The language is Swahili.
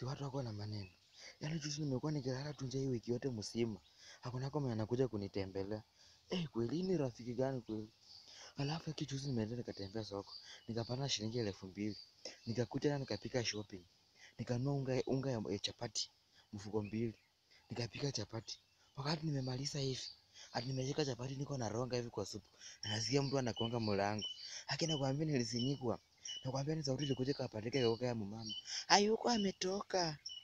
Si watu wako na maneno. Yaani juzi nimekuwa nikilala tu nje hii wiki yote mzima. Hakuna kama anakuja kunitembelea. Eh, kweli hii ni rafiki gani kweli? Alafu haki juzi nimeenda nikatembea soko. Nikapata shilingi elfu mbili. Nikakuja na nikapika shopping. Nikanunua unga, unga ya chapati mfuko mbili. Nikapika chapati. Wakati nimemaliza hivi, hadi nimeshika chapati niko naronga hivi kwa supu. Na nasikia mtu anagonga mlango. Haki nakwambia nilizinikwa. Nakwambia ni sauti ilikuja ikapandika ikaruka ya mumama. Hayuko ametoka.